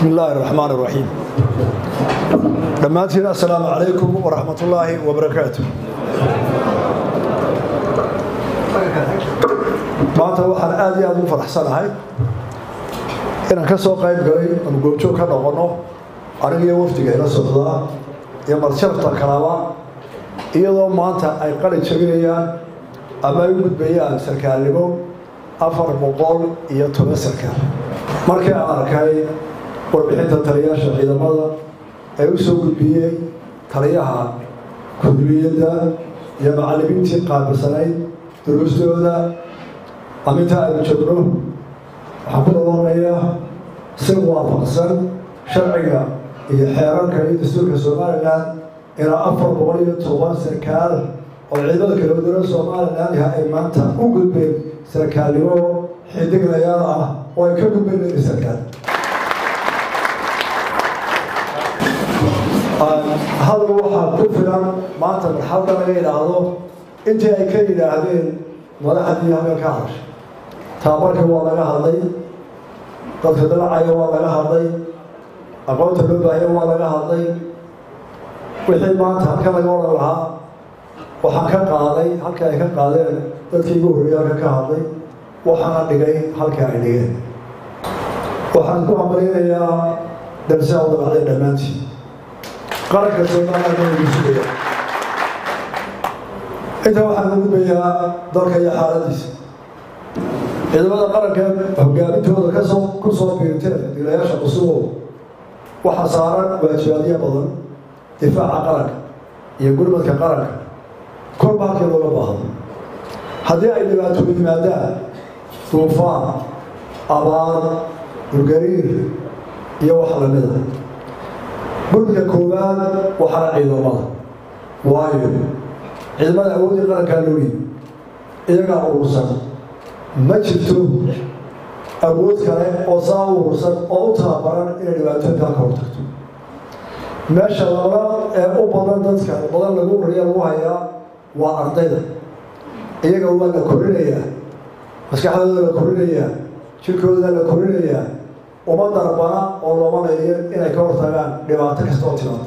بسم الله الرحمن الرحيم dhammaantiin assalaamu calaykum waraxmat ullaahi wabarakaatu maanta waxaan aada iyo aada u faraxsanahay inaan ka soo qayb galay oonu goobjoog ka noqonno anigiyo wafdiga ila socdaa iyo marsharafta kalaba iyadoo maanta ay qali jabinayaan ama ay u gudbayaan sarkaalnimo afar boqol iyo toban sarkaal markii aan arkay warbixinta taliyaasha ciidamada ee u soo gudbiyey taliyaha kuduliyadda iyo macallimiintii qaabilsanayd duruustooda aminta aynu joogno waxaan ku dhawaaqayaa si waafaqsan sharciga iyo xeerarka iyo dastuurka somalilan ilaa afar boqol iyo toban sarkaal oo ciidamada kala wadana somalilan yaha ay maanta u gudbeen sarkaalnimo xidiglayaal ah oo ay ka gudbeen ladi sarkaal hadal waxaa ku filan maanta marxalda laga yidhaahdo intii ay ka yidhaahdeen madaxdii habeen ka hadashay taabarkii waa laga hadlay dadka dalacaya waa laga hadlay aqoonta loo baahaya waa laga hadlay wixii maanta halka laga odhan lahaa waxaan ka qaaday halka ay ka qaadeen dadkii igu horreeyay halka ka hadlay waxaana dhigay halka ay dhigeen waxaan ku hambaleynayaa darsaa u dhaqacday dhammaantii qaranka somalilan ugu sugaya intaa waxaan u gudbayaa dalka iyo xaaladiisa ciidamada qaranka hogaamintooda kasoo ku soo biirteen dilayaasha cusubow waxaa saaran waajibaadyo badan difaaca qaranka iyo gurmadka qaranka kolba halkii looga baahdo haddii ay dhibaatoodu yimaadaan duufaan abaar dhulgariir iyo wax lamida gurmadka koowaad waxaana ciidamada waayo ciidamada awooddii qarankaa looyi iyagaa urursan ma jirto awood kale oo saa u urursan oo u tababaran inay dhibaatooyinkaa ka hortagto meesha laba ee u badan dadka badan lagu ururiya lagu hayaa waa ardayda iyaga waa la korinayaa maskaxdooda la korinayaa jirkooda la korinayaa uma darbana oo looma leeyo inay ka hortagaan dhibaato kasta oo timaada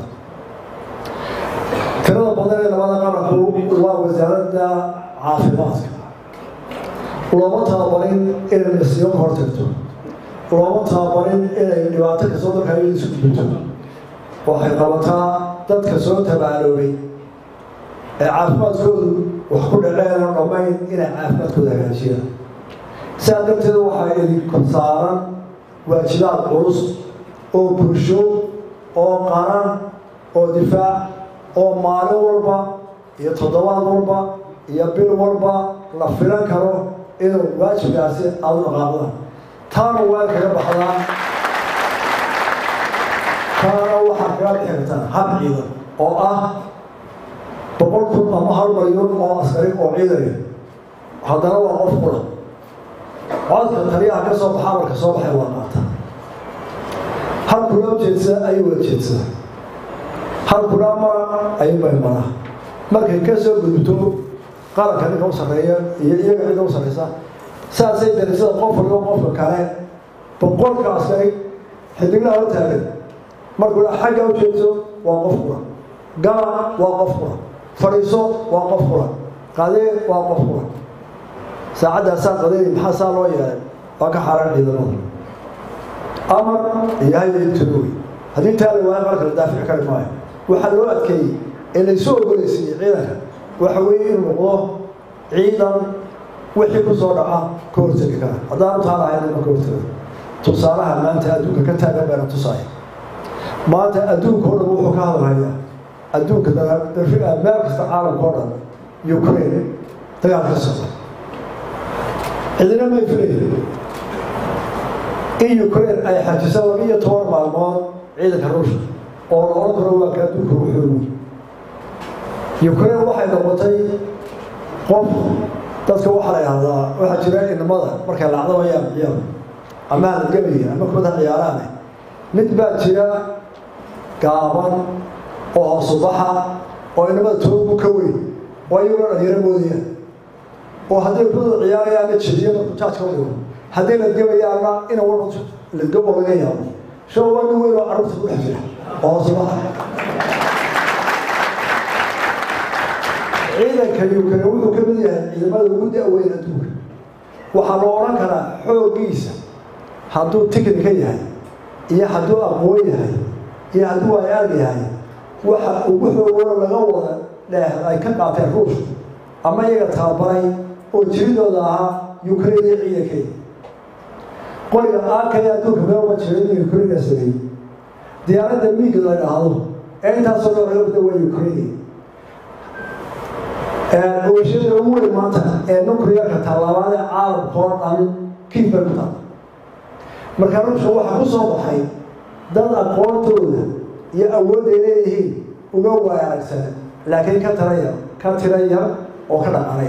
tirada badan ee labada qaranku waa wasaaradda caafimaadka looma tababarin inay nasiyo ka hortagto looma tababarin inay dhibaato kastoo dalka iyada isu gudbinto waxay qabataa dadka soo tabaaloobay ee caafimaadkoodu wax ku dhaceen oo dhammayn inay caafimaadkooda hagaajiyaan sidaa darteed waxaa idinku saaran waajibaad culus oo bulsho oo qaran oo difaac oo maalin walba iyo toddobaad walba iyo bil walba la filan karo inuu waajibkaasi aada u dhaqaaqdaan taana waa kaga baxdaa taana waxaa kaga bixi kartaan hab ciidan oo ah boqol kun ama hal malyan oo askari oo ciidaya haddana waa qof qura codka taliyaha ka soo baxa marka soo baxay waa qaata halkuna ujeedsada ayay wada jeedsada halkuna mara ayuunbay maraa markay ka soo gudubto qaranka ninka u sarreeya iyo iyaga cidda u sarreysa saasay darisada qof waliba qofka kale boqolka askari xidiglaha u taagan markuna xagga u jeedso waa qof qura gala waa qof qura fadhiiso waa qof qura qadee waa qof qura saacadaasaa qadeey maxaa saa loo yeelay waa ka xaaraan ciidamada amar iyo hayatooy haddii taa la waayo marka la daafici kari maayo waxaa loo adkeeyey ee laysu ogoleysiiyey ciidanka waxa weeye inuu noqdo ciidan wixii ku soo dhaca ka hortegi kara haddaanu taa lahayn ma ka hortega tusaalaha maanta adduunka ka taagan bayna tusaaya maanta adduunka o dhan wuxuu ka hadlayaa adduunka meel kasta caalamka o dhan ukraine dagaal ka socda cidina may filayin in ukraine ay xajiso laba iyo toban maalmood ciidanka ruushka oo la oran karo waa ka adduunka wuxuugu ukraine waxay noqotay qof dadka waxaa la yidhahdaa waxaa jira inamada markay lacdabayaan ciyaar ama halgamaya ama kubadda ciyaaraane mid baa jira gaaban oo hoosubaxa oo inamada toogu ka weyn oo iyagoo dhalinyaro moodayaan oo hadday kubadda ciyaarayaan la jeediyo markuu jaajka u dhigo haddii la gabayaana ina walba ladgabo laga yaabo show waa nin weyn oo carruurta ku dhex jira oo hoosubaha ciidanka ukraine wuxuu ka mid yahay ciidamada ugu da-weyn adduunka waxaa loo odhan karaa xooggiisa hadduu tiknika yahay iyo hadduu aqoon yahay iyo hadduu ayaag yahay waxa ugu xoogooda laga wada dheeh ay ka qaateen ruushka ama iyaga tababaray oo jiridooda ahaa ukraine iyo ciidankeeda qoriga aakaya adduunka meelma jiro in ukraine sameeyey diyaaradda miiga la dhahdo ee intaasoo dhan laga wada waa ukraine ogashada ugu weyn maanta ee nuclearka tallaabaada caalamka oo dhan kiif bay ku taal marka ruushka waxaa ku soo baxay dad aqoontooda iyo awoodday leeyihiin uga waay aragsana laakiin ka tiraya ka tira yar oo ka dhaqanaya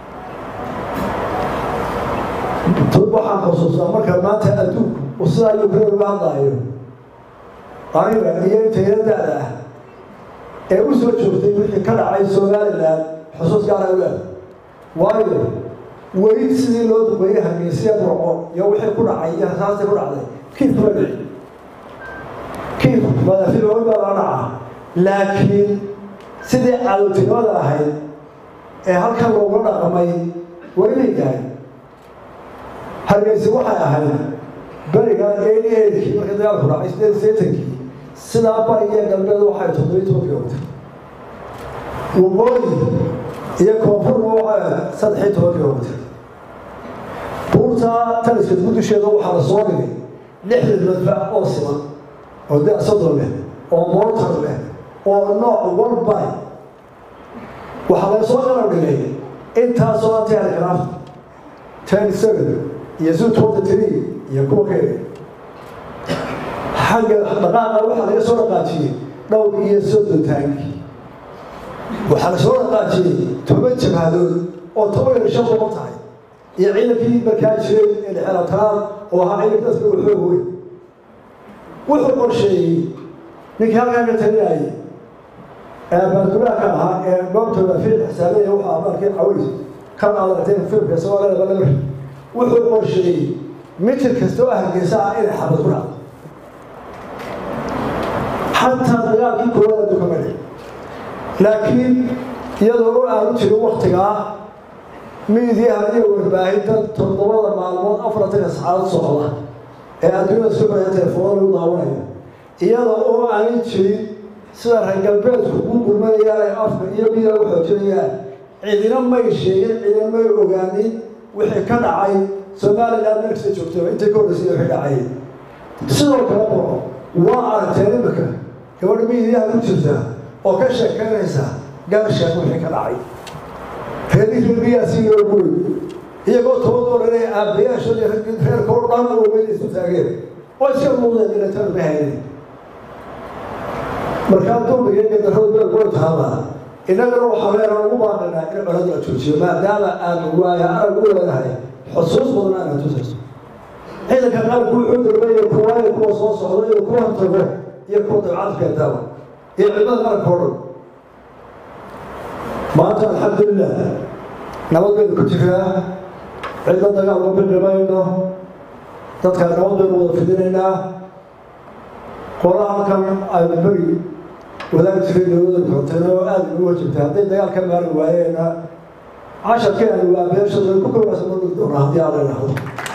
waxaan xusuustaa marka maanta adduunku uu sidaa ukraine uga hadlaayo aniga iyo intayna da-da ah ee u soo joogtay wixii ka dhacay somalilan xusuus gaara u leeda waayo weli sidii loo duqeeyey hargeysiya burco iyo wixii ku dhacay iyo rasaastii ku dhacday kiif kuma dhici kiif madafilooy baa laga dhacaa laakiin sidii cadowtinimada ahayd ee halkan looga dhaqamay weli gaay hargeysi waxay ahayd beriga eighty eightkii markii dagaalku dhacay sideed seetankii sidaa bari iyo galbeed waxay toddobiyi toban kilomitr waqooyi iyo koonfurna waxay saddex iyo toban kilomitr buurta taliska gudusheeda waxaa la soo dhigay lixdan madfac oo siman oo da soddon leh oo moortar leh oo nooc walba waxaa laga soo qalab dhigay intaasoo antiarcraft ten seven iyo zoo twenty three iyo kuwa kale xagga dhaqaaqa waxaa laga soo dhaqaajiyey dhowr iyo soddon taanki waxaa la soo dhaqaajiyey toban jabhadood oo toban iyo shan boqol tahay iyo ciidankii markaa jiray ee dhexelatanaad oo ahaa ciidankaasna uu xoog weyn wuxuu qorsheeyey ninkii halkaa ka talinayay ee baadulaaka ahaa ee goobtooda fiil xisaabeya wuxuu abaarkii caways kan aad aragteen filmka isagoo leedaba labar wuxuu qorsheeyey mitir kasta oo hargeysa ah inay xabad ku dhacdo xataa dagaalkii koowaad adduunka ma dhici laakiin iyadoo u aanu jirin waktigaa miidiyaha iyo warbaahinta toddobada maalmood afartanka saxaad socda ee adduunyada suxaya telefoona lagu daawanayo iyada oo aanay jirin sida reer galbeedku ugu gurmanayaan ay afka iyo midiga u xoojinayaan cidina may sheegin cidina may ogaanin wixii ka dhacay somaliland meelkasta joogtay intay ka horreysay wixii dhacay sidoo kale qoro waa aragteen imika gabadha miidiyaha ku jirta oo ka sheekeynaysa garsheek wixii ka dhacay reerihirbiyaasi loo guri iyagoo toban oranay aabbayaashood iyo reerka oo dhan ogeyn isu taageen oo iska muuqdeen inatan ma haynin markaa dumbiga iyo gadarrada beel way taallaa innagana waxaa leena ugu baaqaynaa in colada la joojiyo maadaama aanu waaya arag u leedahay xusuus badan aana tusayso ciidanka qaarku wuxuu darbeeya kuwaayo kuwa soo socda iyo kuwa tago iyo kuwa dabcad keentaaba iyo ciidamada qaranka oo dhan maanta alxamdulilah nabad baynu ku jiraa cidla dagaal ma bindhimayno dadka nabad baynu wada fidinaynaa qola halkan aynu beri wadaagi jiray dowlada kontena oo aada ugu wajibtay hadday dagaal ka maari waayeena casharkii aanu waabeeshada ku kawaasa ma dhigi doonaa haddii aan la idhaahdo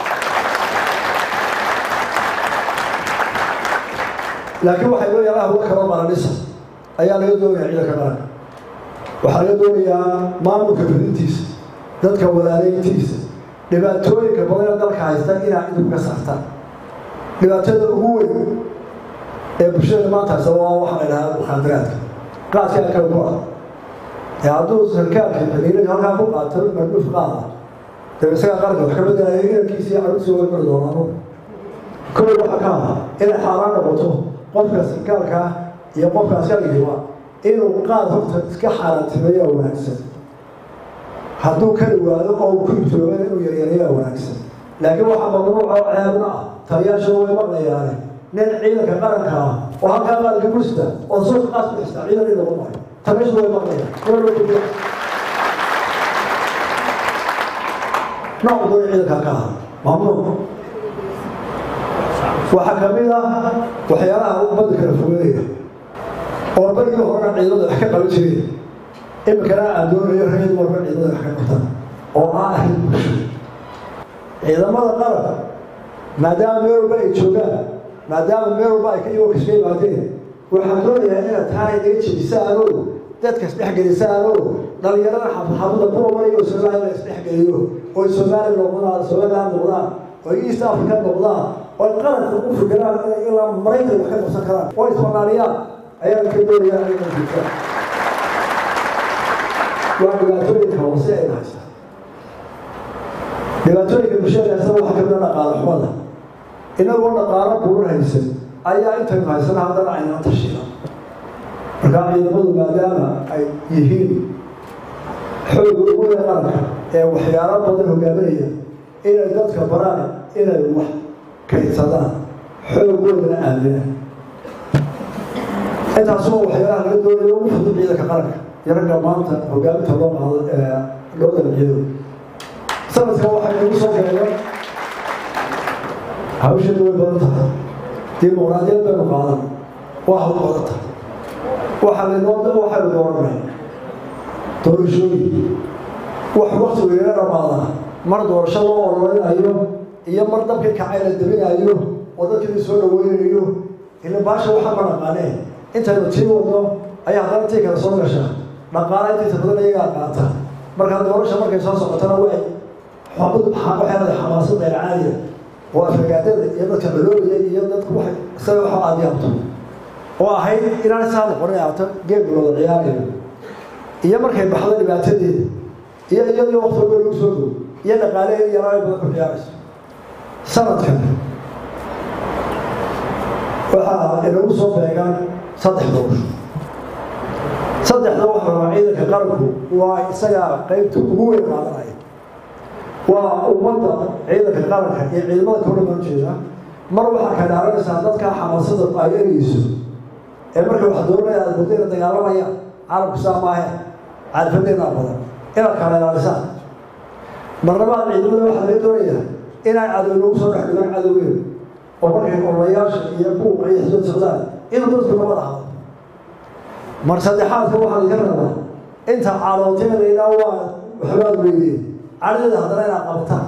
laakiin waxay loo yaalaha wa kaba maranisa ayaa laga doonaya ciidanka qaranka waxaa laga doonayaa maamulka fidintiisa dadka walaaleyntiisa dhibaatooyinka badanee dalka haysta inaa idib ka saartaan dhibaatada ugu weyn ee bulshada maanta haysta waa waxaa la idhahaa mukhaadaraadka qaadka kale ku ah ee hadduu sarkaalka xiriirada halkaa ku qaato madhuuf qaada dee isagaa qaranka wax ka bedelaya inankiisa iyo caruurtiisa way mari doonaano kow waxa ka ah inay xaaraan noqoto qofka sarkaalka iyo qofka askarigiiba inuu qaad horta iska xaaraantimeeyaa wanaagsan hadduu ka dhawaado oo uu ku ibtooban inuu yaryareeyaa wanaagsan laakiin waxaa mamnuuca oo ceebna ah taliyaasha way maqlayaane nin ciidanka qaranka ah oo halkaa qaranka kursita oo suuqa qaas bixista ciidan in lagu maray taliyaashu way maqlayaan nooc doon ciidanka ka ah mamnuuc waxaa ka mid ah waxyaalaha ummadda kala fogeynaya oo barigii horena ciidamada wax ka qaban jireen iminkana aan doonayo rayid walba ciidamada wax ka qabtaan oo aan ahayn bulsho ciidamada qaranka maadaama meel walba ay joogaan maadaama meel walba ay iyagoo kaska yimaadeen waxaan doonayaa inaad taana inaga jebisaanoo dadka isdhexgelisaanoo dhalinyarada xafadxafada kuwamay oo somaliya la isdhexgeliyo oo somaliya noqdaan somaliland noqdaan oo east africa noqdaan oo qaranka u fikiraan inay ilaa maraykan wax ka qabsan karaan oo isbanaaniyaan ayaan ka doonayaa inay jirtaan waa dhibaatooyinka hoose ee haysta dhibaatooyinka bulshada haysta waxaa kamid a dhaqaale xumada inagoo dhaqaalo buuran haysan ayaa intaynu haysana haddana aynala tashiina markaa ciidamadu maadaama ay yihiin xooga ugu weyn qaranka ee waxyaalo badan hogaaminaya inay dadka baraan inay wax kaydsadaan xoogoodana aaminaan intaasuma waxyaalaha laga doonayo ugu fudud ciidanka qaranka iyo ragga maanta hogaaminta loo qaado ee loo dalciyo sanadka waxay nagu soo galeen hawsheedu way badan tahay dimuqraadiyad baynu qaadan waa hawl badan tahay waxaa laynoo waxaynu dooranay doorashooyin wax wakti weyna dhamaadaa mar doorasho loo ololinayo iyo mar dabkii kacay la dabinayo oo dadkii la soo dhaweynayo ila baasha waxaa ma dhaqaanee intaynu tii wadno ayaa haddana tii kale soo gasha dhaqaala intiisa badan iyagaa qaata markaa doorasha markay soo socotana way xabad waxay leedahay xamaasad dheer caaliya oo afagaadada iyo dadka coloobaya iyo dadku waxay isaga waxa aada yaabto oo ahayd inaan saa noqonin aato geem looda ciyaarayo iyo markay baxdo dhibaatadeeda iyo iyadoo waqti walba lagu soo dhow iyo dhaqaaleheeda yaraay badan ku ciyaarayso sanadkan waxaa inagu soo beegaan saddex doorasho saddexda waxa rabaa ciidanka qaranku waa isagaa qaybta ugu weyn qaadanaya waa ummadda ciidanka qaranka iyo ciidamada kawdhan baan ujeedaa mar waxaa ka dhaaranaysaa dadkaa xamaasada ay ereyso ee marka wax dooranaya aad muddo ina dagaalamayaan caalamku saa maahe caarifadeennaa badan inaad kala ilaalisaan marnabaa ciidamada waxaa laga doonayaa inay cadow lagu soo dhex dhigaan cadowgeeda oo markay ololayaasha iyo buuqa iyo xisbad socdaan inuu dadku nabad ahado mar saddexaadka waxaa laga rabaa inta calooteeda ilaa waa waxbaad weydeen cadadeeda haddana inaad qabataan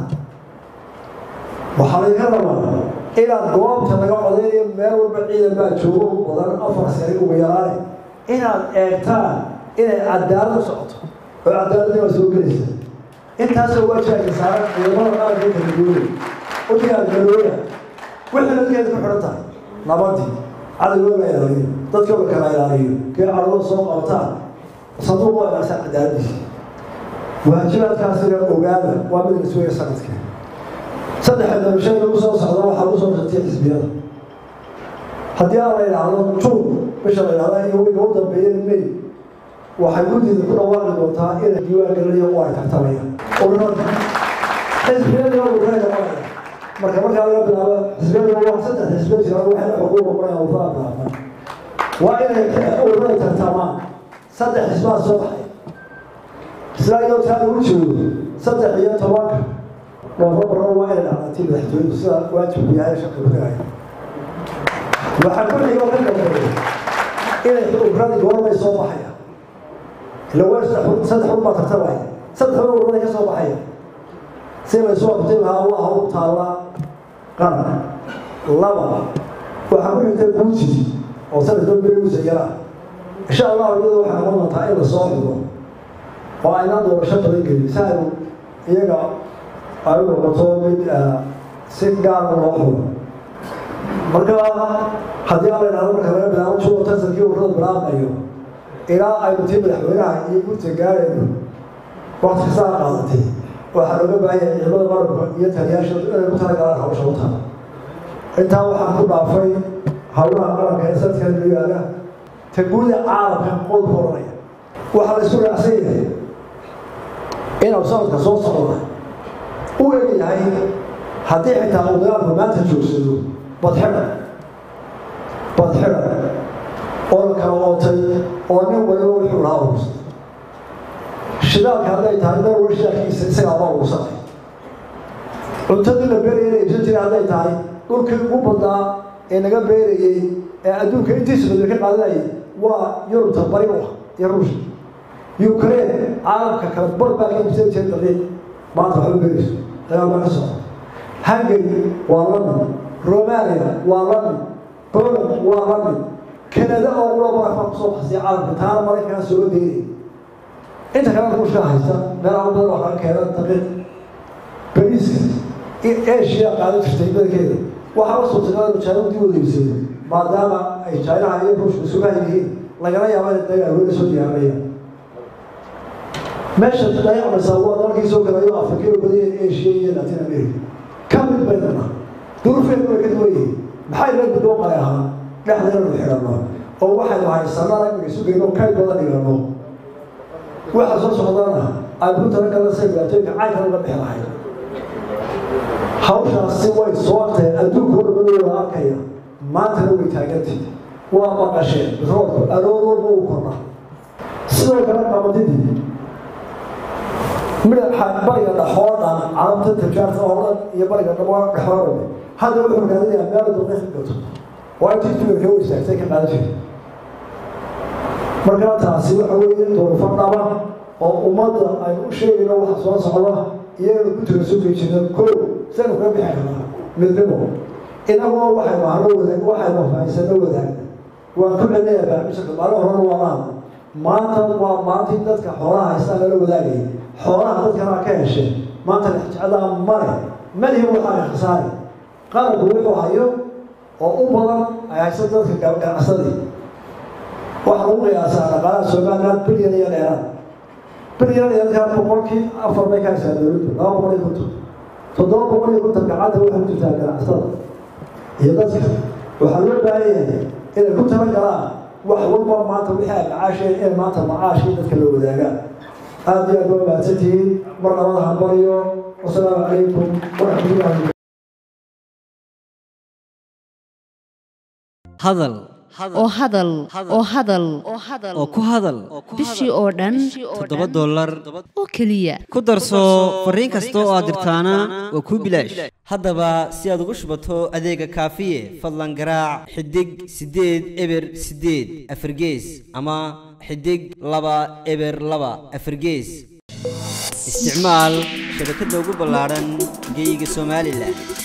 waxaa laga rabaa inaad goobta laga codeynayo meel walba ciidan baa joogo badan afar sari ugu yaraane inaad eegtaan inay cadaalad u socoto oo cadaaladii baa soo gelaysa intaasoo waajibka saaran ciidamada qaranka kala duwan u diyaargarooya wixii dadkeeda ku xidhan tahay nabadii cadowga la ilaaliyo dadka la kala ilaaliyo kee cadowda soo qabataan sanduuq waa ilaasa cadaaladiisa waajibaadkaasina ogaada waa mid la sugaya sanadka saddexa doorashada lagu soo socda waxaa lagu soo shartiyay xisbiyada haddii aan la idhaahdo juun bisha la idhahda iyo wiga u dambeeya may waxay guddiida ku dhawaaqi doontaa inay diiwaan gelinayo oo ay tartamayaan ururada xisbiyada ururada dhawaaqaya marka markaa laga bilaabo xisbiyada waa saddex xisbiya jira waxay xuquuq noqonayaan ururada bilaabaan waa inay ururada tartamaan saddex xisbaa soo baxay isla iyadoo taa lagu joogo saddex iyo tobanka noofambarna waa inay dhacdatii madaxtooyadu sida waajibku yahay shaqi kudhigaya waxaa ku xigoo ka dambeeya inay ururada goormay soo baxaya ila waa saddex saddex un baa tartamaya saddex un ururada ka soo baxaya si laysu waqti lahaa waa hawl taalla qaranka laba waxaa ku xigta guuji oo sanadka berigiisa yara insha allahu iyada waxay noqon doontaa in la soo xigo oo aynaan doorasho badan gelin si aynu iyaga ay u noqoto mid si gaara loo xulo marka haddii aan la idhahdo marka laga bilaabo juno tansankii ururada bilaabmayo ilaa aynu tii madaxweynaha iyo gurtiga gaarayno wakti kastaa qaadatay waxaa looga baahanya ciidamada qaranka iyo taliyaasha inay ku talagalaan hawsha u taha intaa waxaan ku dhaafay howlaha qaranka ee sanadkan loo yaala ta guuda caalamka qodka oranaya waxaa la isku raacsan yahay inuu sanadka soo socda u eg yahay haddii xitaa uu dagaalku maanta joogsado badxidha badxidha oo la kala ootay oo nin waliba wuxuu lahaa urusa shidaalka hadday tahay meel wali shidaalkiisa isagaaba urusanay cuntadii la beeraya la iibsan jiray hadday tahay dhulkii ugu badnaa ee naga beerayey ee adduunka intiisa badel ka qaadanayay waa yurubta bari u ah iyo ruushka ukraine caalamka kale bar baa ka ibsan jiray daqiiq maanta waxba beerayso dagaal baa ka socda hungary waa lamid romania waa lamid poland waa lamid kanada oo loo barafaa kusoo baxsay caalamka taana maraykanka sooga deynay inta kale ruushka haysta meelaha badan wax laga keena daqiiq bariiska asia qaadan jirtay badankeeda waxaa la suurtagal jaanub dib wada iibsado maadaama ay jainaha iyo ruushka sugaha yihiin lagala yaaba in dagaal weyna soo diyaarinayaan meesha dayacmaysaa waa dalkii soo galayo afrika iyo badiya asia iyo latin america ka mid baynana duruufeedu way ka duwan yihiin maxay la gudoo qalay ahaa dhexdeena nu xidhanno oo waxaynu haysanana imika sugayno kay badan dhigano waxa soo socdana ay ku talagalna say dhibaatooyinka caynkana uga bixi lahayd hawshaasi way soo agtahay adduunka oo dhamman wada arkaya maantana way taagantay waa maqasheen roobka aroor walba uu korna sidoo kale qamadidii midha bariga dhaxoo dhan carabta tajaarta oo dhan iyo bariga dhamoo dhaxoo dhan hadda wuxuu raadinayaa meel daqiiq gato oo intii dumarka u istaagtay ka qaadan jirta markaa taasi waxa weeye duruufo dhaba oo ummadda aynu u sheegayno waxa soo socda iyagana ku tira sugi jirna kow saynu kaga bixi karnaa midnimo inagoo waxaynu ahno wadaag waxaynu haysano wadaagna waan ku celinayaa baamisharka maalin horena waa laada maanta waa maalintii dadka xoolaha haystaan lala wadaagayay xoolaha dadkana ka hesheen maanta lexjeclaa male malihi waxaa khasaari qaranku wuxuu hayo oo u badan ay haysa dadka ganacsadii waxaa lagu qiyaasaa dhaqaalaha somaliland bilyan iyo dheeraad bilyan iyo dheeraad boqolkii afar bay ka haysaa dowladdu laba boqol iyo konton toddoba boqol iyo konton gacanta waxay ku jirtaa ganacsatada iyo dadka waxaa loo baahan yahay inay ku tala galaan wax walba maanta wixii ay macaasheen inay maanta macaashii dadka la wadaagaan aada iyo aad waa mahadsantihiin mar labada hambaliyo wasalaamu calaykum waraxmatullahi hadal oo hadal oo hadal oo ku hadal bishii oo dhan toddoba dollar oo keliya ku darso fariin kasta oo aad dirtaana waa kuu bilaash haddaba si aad ugu shubato adeega kaafiye fadlan garaac xidig siddeed eber siddeed afargees ama xidig laba eber laba afargees isticmaal shabakadda ugu ballaadhan geeyiga somalilan